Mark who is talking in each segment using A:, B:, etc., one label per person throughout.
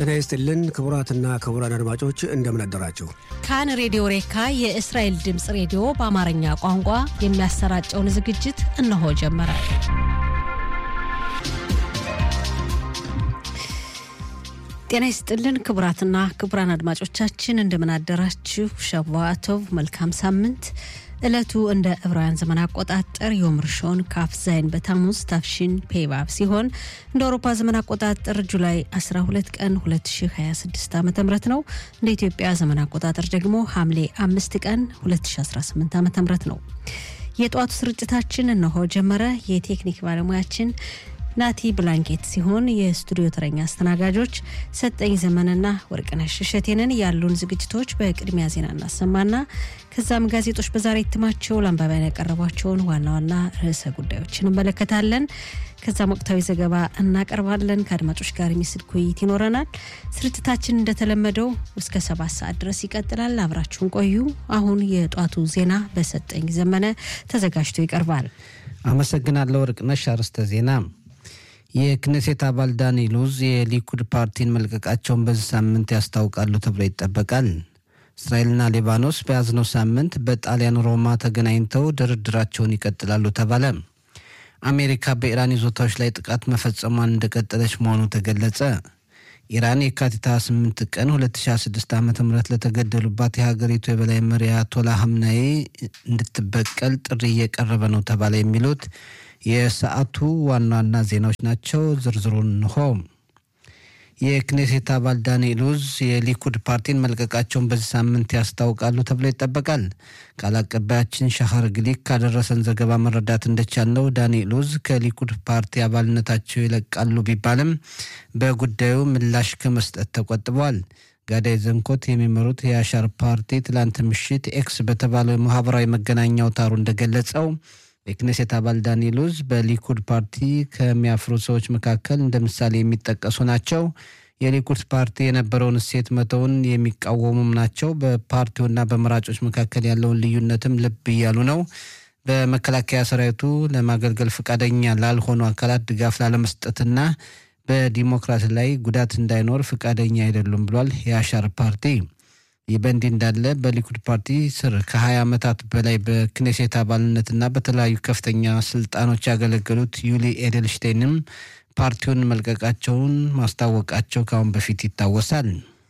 A: ጤና ይስጥልን ክቡራትና ክቡራን አድማጮች እንደምን አደራችሁ።
B: ካን ሬዲዮ ሬካ የእስራኤል ድምፅ ሬዲዮ በአማርኛ ቋንቋ የሚያሰራጨውን ዝግጅት እነሆ ጀመረ። ጤና ይስጥልን ክቡራትና ክቡራን አድማጮቻችን እንደምን አደራችሁ። ሸቫቶቭ መልካም ሳምንት። ዕለቱ እንደ ዕብራውያን ዘመን አቆጣጠር ዮምርሾን ካፍ ዛይን በታሙዝ ታፍሺን ፔባብ ሲሆን እንደ አውሮፓ ዘመን አቆጣጠር ጁላይ 12 ቀን 2026 ዓ ም ነው። እንደ ኢትዮጵያ ዘመን አቆጣጠር ደግሞ ሐምሌ 5 ቀን 2018 ዓ ም ነው። የጠዋቱ ስርጭታችን እነሆ ጀመረ። የቴክኒክ ባለሙያችን ናቲ ብላንኬት ሲሆን የስቱዲዮ ተረኛ አስተናጋጆች ሰጠኝ ዘመንና ወርቅነሽ እሸቴንን ያሉን ዝግጅቶች በቅድሚያ ዜና እናሰማና ከዛም ጋዜጦች በዛሬ እትማቸው ለአንባቢያን ያቀረቧቸውን ዋና ዋና ርዕሰ ጉዳዮች እንመለከታለን። ከዛም ወቅታዊ ዘገባ እናቀርባለን። ከአድማጮች ጋር የሚስል ውይይት ይኖረናል። ስርጭታችን እንደተለመደው እስከ ሰባት ሰዓት ድረስ ይቀጥላል። አብራችሁን ቆዩ። አሁን የጧቱ ዜና በሰጠኝ ዘመነ ተዘጋጅቶ ይቀርባል።
C: አመሰግናለሁ ወርቅነሽ። አርዕስተ ዜና የክኔሴት አባል ዳኒ ሉዝ የሊኩድ ፓርቲን መልቀቃቸውን በዚህ ሳምንት ያስታውቃሉ ተብሎ ይጠበቃል። እስራኤልና ሊባኖስ በያዝነው ሳምንት በጣሊያን ሮማ ተገናኝተው ድርድራቸውን ይቀጥላሉ ተባለ። አሜሪካ በኢራን ይዞታዎች ላይ ጥቃት መፈጸሟን እንደቀጠለች መሆኑ ተገለጸ። ኢራን የካቲት 28 ቀን 2026 ዓ ም ለተገደሉባት የሀገሪቱ የበላይ መሪ አያቶላ ሀምናዬ እንድትበቀል ጥሪ እየቀረበ ነው ተባለ። የሚሉት የሰዓቱ ዋና ዋና ዜናዎች ናቸው። ዝርዝሩን እንሆ። የክኔሴት አባል ዳኒ ሉዝ የሊኩድ ፓርቲን መልቀቃቸውን በዚህ ሳምንት ያስታውቃሉ ተብሎ ይጠበቃል። ቃል አቀባያችን ሻሃር ግሊክ ካደረሰን ዘገባ መረዳት እንደቻልነው ዳኒ ሉዝ ከሊኩድ ፓርቲ አባልነታቸው ይለቃሉ ቢባልም በጉዳዩ ምላሽ ከመስጠት ተቆጥበዋል። ጋዳይ ዘንኮት የሚመሩት የአሻር ፓርቲ ትላንት ምሽት ኤክስ በተባለው ማህበራዊ መገናኛ አውታሩ እንደገለጸው የክኔሴት አባል ዳኒ ሉዝ በሊኩድ ፓርቲ ከሚያፍሩ ሰዎች መካከል እንደ ምሳሌ የሚጠቀሱ ናቸው። የሊኩድ ፓርቲ የነበረውን እሴት መተውን የሚቃወሙም ናቸው። በፓርቲውና በመራጮች መካከል ያለውን ልዩነትም ልብ እያሉ ነው። በመከላከያ ሰራዊቱ ለማገልገል ፈቃደኛ ላልሆኑ አካላት ድጋፍ ላለመስጠትና በዲሞክራሲ ላይ ጉዳት እንዳይኖር ፈቃደኛ አይደሉም ብሏል የአሻር ፓርቲ። ይህ በእንዲህ እንዳለ በሊኩድ ፓርቲ ስር ከ20 ዓመታት በላይ በክኔሴት አባልነትና በተለያዩ ከፍተኛ ስልጣኖች ያገለገሉት ዩሊ ኤደልሽቴንም ፓርቲውን መልቀቃቸውን ማስታወቃቸው ከአሁን በፊት ይታወሳል።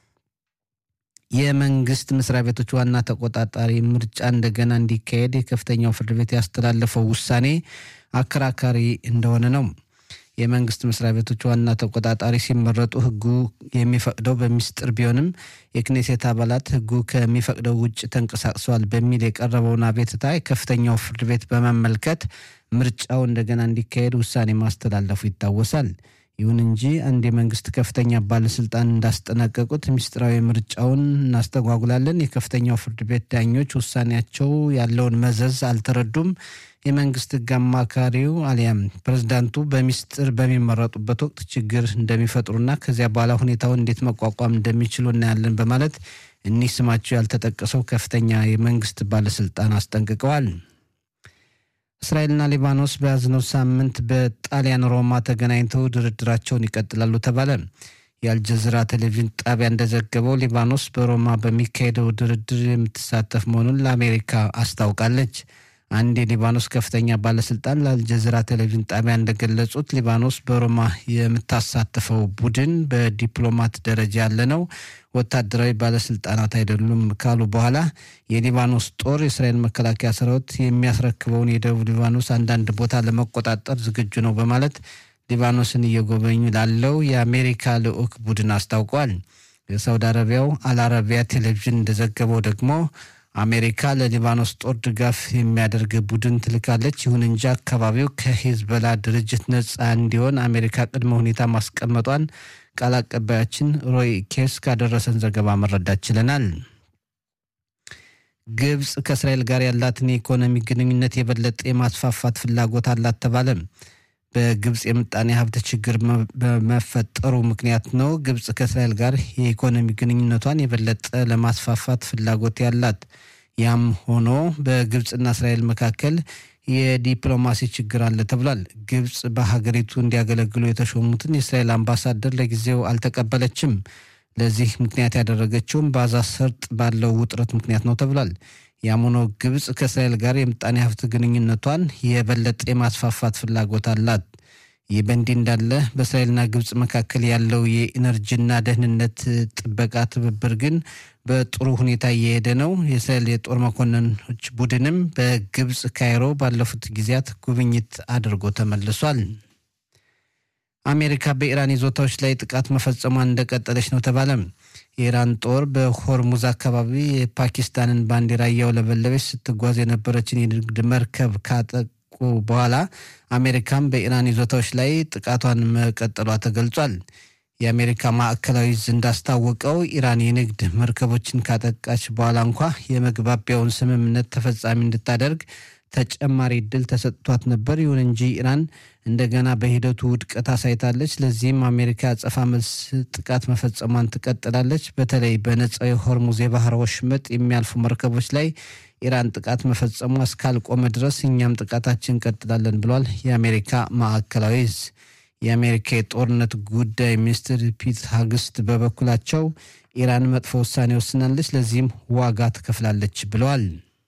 C: የመንግስት መስሪያ ቤቶች ዋና ተቆጣጣሪ ምርጫ እንደገና እንዲካሄድ የከፍተኛው ፍርድ ቤት ያስተላለፈው ውሳኔ አከራካሪ እንደሆነ ነው። የመንግስት መስሪያ ቤቶች ዋና ተቆጣጣሪ ሲመረጡ ሕጉ የሚፈቅደው በሚስጥር ቢሆንም የክኔሴት አባላት ሕጉ ከሚፈቅደው ውጭ ተንቀሳቅሰዋል በሚል የቀረበውን አቤትታ የከፍተኛው ፍርድ ቤት በመመልከት ምርጫው እንደገና እንዲካሄድ ውሳኔ ማስተላለፉ ይታወሳል። ይሁን እንጂ አንድ የመንግስት ከፍተኛ ባለስልጣን እንዳስጠነቀቁት ሚስጥራዊ ምርጫውን እናስተጓጉላለን፣ የከፍተኛው ፍርድ ቤት ዳኞች ውሳኔያቸው ያለውን መዘዝ አልተረዱም የመንግስት ህግ አማካሪው አሊያም ፕሬዝዳንቱ በሚስጥር በሚመረጡበት ወቅት ችግር እንደሚፈጥሩና ከዚያ በኋላ ሁኔታውን እንዴት መቋቋም እንደሚችሉ እናያለን በማለት እኒህ ስማቸው ያልተጠቀሰው ከፍተኛ የመንግስት ባለስልጣን አስጠንቅቀዋል። እስራኤልና ሊባኖስ በያዝነው ሳምንት በጣሊያን ሮማ ተገናኝተው ድርድራቸውን ይቀጥላሉ ተባለ። የአልጀዚራ ቴሌቪዥን ጣቢያ እንደዘገበው ሊባኖስ በሮማ በሚካሄደው ድርድር የምትሳተፍ መሆኑን ለአሜሪካ አስታውቃለች። አንድ የሊባኖስ ከፍተኛ ባለስልጣን ለአልጀዚራ ቴሌቪዥን ጣቢያ እንደገለጹት ሊባኖስ በሮማ የምታሳትፈው ቡድን በዲፕሎማት ደረጃ ያለ ነው፣ ወታደራዊ ባለስልጣናት አይደሉም ካሉ በኋላ የሊባኖስ ጦር የእስራኤል መከላከያ ሰራዊት የሚያስረክበውን የደቡብ ሊባኖስ አንዳንድ ቦታ ለመቆጣጠር ዝግጁ ነው በማለት ሊባኖስን እየጎበኙ ላለው የአሜሪካ ልዑክ ቡድን አስታውቋል። የሳውዲ አረቢያው አልአረቢያ ቴሌቪዥን እንደዘገበው ደግሞ አሜሪካ ለሊባኖስ ጦር ድጋፍ የሚያደርግ ቡድን ትልካለች። ይሁን እንጂ አካባቢው ከሂዝበላ ድርጅት ነፃ እንዲሆን አሜሪካ ቅድመ ሁኔታ ማስቀመጧን ቃል አቀባያችን ሮይ ኬስ ካደረሰን ዘገባ መረዳት ችለናል። ግብፅ ከእስራኤል ጋር ያላትን የኢኮኖሚ ግንኙነት የበለጠ የማስፋፋት ፍላጎት አላት ተባለ። በግብፅ የምጣኔ ሀብት ችግር በመፈጠሩ ምክንያት ነው ግብፅ ከእስራኤል ጋር የኢኮኖሚ ግንኙነቷን የበለጠ ለማስፋፋት ፍላጎት ያላት። ያም ሆኖ በግብፅና እስራኤል መካከል የዲፕሎማሲ ችግር አለ ተብሏል። ግብፅ በሀገሪቱ እንዲያገለግሉ የተሾሙትን የእስራኤል አምባሳደር ለጊዜው አልተቀበለችም። ለዚህ ምክንያት ያደረገችውም በጋዛ ሰርጥ ባለው ውጥረት ምክንያት ነው ተብሏል። ያም ሆኖ ግብፅ ከእስራኤል ጋር የምጣኔ ሀብት ግንኙነቷን የበለጠ የማስፋፋት ፍላጎት አላት። ይህ በእንዲህ እንዳለ በእስራኤልና ግብፅ መካከል ያለው የኢነርጂና ደህንነት ጥበቃ ትብብር ግን በጥሩ ሁኔታ እየሄደ ነው። የእስራኤል የጦር መኮንኖች ቡድንም በግብፅ ካይሮ ባለፉት ጊዜያት ጉብኝት አድርጎ ተመልሷል። አሜሪካ በኢራን ይዞታዎች ላይ ጥቃት መፈጸሟን እንደቀጠለች ነው ተባለ። የኢራን ጦር በሆርሙዝ አካባቢ የፓኪስታንን ባንዲራ እያውለበለበች ስትጓዝ የነበረችን የንግድ መርከብ ካጠቁ በኋላ አሜሪካም በኢራን ይዞታዎች ላይ ጥቃቷን መቀጠሏ ተገልጿል። የአሜሪካ ማዕከላዊ ዕዝ እንዳስታወቀው ኢራን የንግድ መርከቦችን ካጠቃች በኋላ እንኳ የመግባቢያውን ስምምነት ተፈጻሚ እንድታደርግ ተጨማሪ እድል ተሰጥቷት ነበር። ይሁን እንጂ ኢራን እንደገና በሂደቱ ውድቀት አሳይታለች። ለዚህም አሜሪካ አጸፋ መልስ ጥቃት መፈጸሟን ትቀጥላለች። በተለይ በነጻው የሆርሙዝ የባህር ወሽመጥ የሚያልፉ መርከቦች ላይ ኢራን ጥቃት መፈጸሟ እስካልቆመ ድረስ እኛም ጥቃታችን እንቀጥላለን ብሏል የአሜሪካ ማዕከላዊ ዕዝ። የአሜሪካ የጦርነት ጉዳይ ሚኒስትር ፒት ሀግስት በበኩላቸው ኢራን መጥፎ ውሳኔ ወስናለች፣ ለዚህም ዋጋ ትከፍላለች ብለዋል።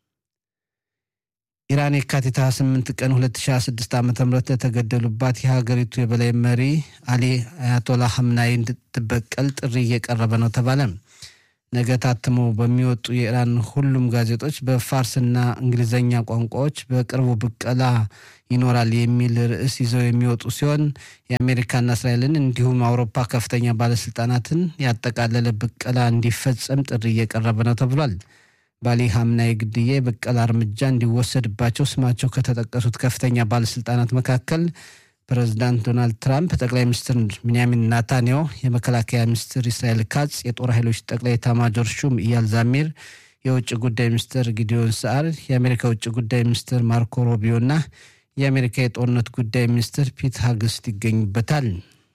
C: ኢራን የካቲት 28 ቀን 2026 ዓ ም ለተገደሉባት የሀገሪቱ የበላይ መሪ አሊ አያቶላ ሀምናይ እንድትበቀል ጥሪ እየቀረበ ነው ተባለ። ነገ ታትሞ በሚወጡ የኢራን ሁሉም ጋዜጦች በፋርስና እንግሊዝኛ ቋንቋዎች በቅርቡ ብቀላ ይኖራል የሚል ርዕስ ይዘው የሚወጡ ሲሆን የአሜሪካና እስራኤልን እንዲሁም አውሮፓ ከፍተኛ ባለስልጣናትን ያጠቃለለ ብቀላ እንዲፈጸም ጥሪ እየቀረበ ነው ተብሏል። ባሊ ሀምናይ ግድያ የበቀል እርምጃ እንዲወሰድባቸው ስማቸው ከተጠቀሱት ከፍተኛ ባለስልጣናት መካከል ፕሬዚዳንት ዶናልድ ትራምፕ፣ ጠቅላይ ሚኒስትር ቤንያሚን ናታንያሁ፣ የመከላከያ ሚኒስትር እስራኤል ካጽ፣ የጦር ኃይሎች ጠቅላይ ኤታማዦር ሹም ኢያል ዛሚር፣ የውጭ ጉዳይ ሚኒስትር ጊዲዮን ሰዓር፣ የአሜሪካ ውጭ ጉዳይ ሚኒስትር ማርኮ ሮቢዮ እና የአሜሪካ የጦርነት ጉዳይ ሚኒስትር ፒት ሀግስት ይገኙበታል።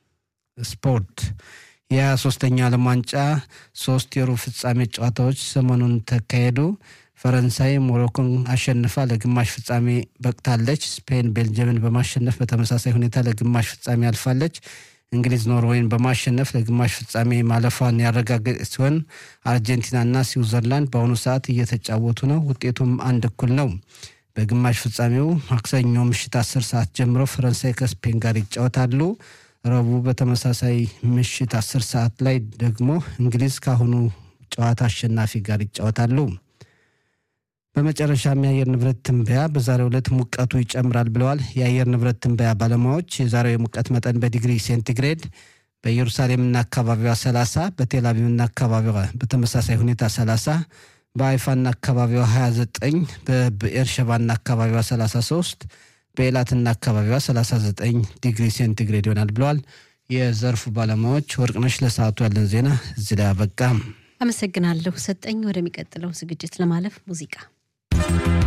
C: ስፖርት የሃያ ሶስተኛ ዓለም ዋንጫ ሶስት የሩብ ፍጻሜ ጨዋታዎች ሰሞኑን ተካሄዱ። ፈረንሳይ ሞሮኮን አሸንፋ ለግማሽ ፍጻሜ በቅታለች። ስፔን ቤልጅየምን በማሸነፍ በተመሳሳይ ሁኔታ ለግማሽ ፍጻሜ አልፋለች። እንግሊዝ ኖርዌይን በማሸነፍ ለግማሽ ፍጻሜ ማለፏን ያረጋገጠ ሲሆን አርጀንቲናና ስዊዘርላንድ በአሁኑ ሰዓት እየተጫወቱ ነው። ውጤቱም አንድ እኩል ነው። በግማሽ ፍጻሜው ማክሰኞ ምሽት አስር ሰዓት ጀምሮ ፈረንሳይ ከስፔን ጋር ይጫወታሉ። ረቡዕ በተመሳሳይ ምሽት አስር ሰዓት ላይ ደግሞ እንግሊዝ ከአሁኑ ጨዋታ አሸናፊ ጋር ይጫወታሉ። በመጨረሻም የአየር ንብረት ትንበያ በዛሬው ዕለት ሙቀቱ ይጨምራል ብለዋል የአየር ንብረት ትንበያ ባለሙያዎች። የዛሬው የሙቀት መጠን በዲግሪ ሴንቲግሬድ በኢየሩሳሌምና አካባቢዋ 30፣ በቴልአቪቭና አካባቢዋ በተመሳሳይ ሁኔታ 30፣ በአይፋና አካባቢዋ 29፣ በብኤርሸባና አካባቢዋ 33 በኤላትና አካባቢዋ 39 ዲግሪ ሴንቲግሬድ ይሆናል ብለዋል የዘርፉ ባለሙያዎች። ወርቅነሽ ለሰዓቱ ያለን ዜና እዚህ ላይ አበቃ።
B: አመሰግናለሁ ሰጠኝ። ወደሚቀጥለው ዝግጅት ለማለፍ ሙዚቃ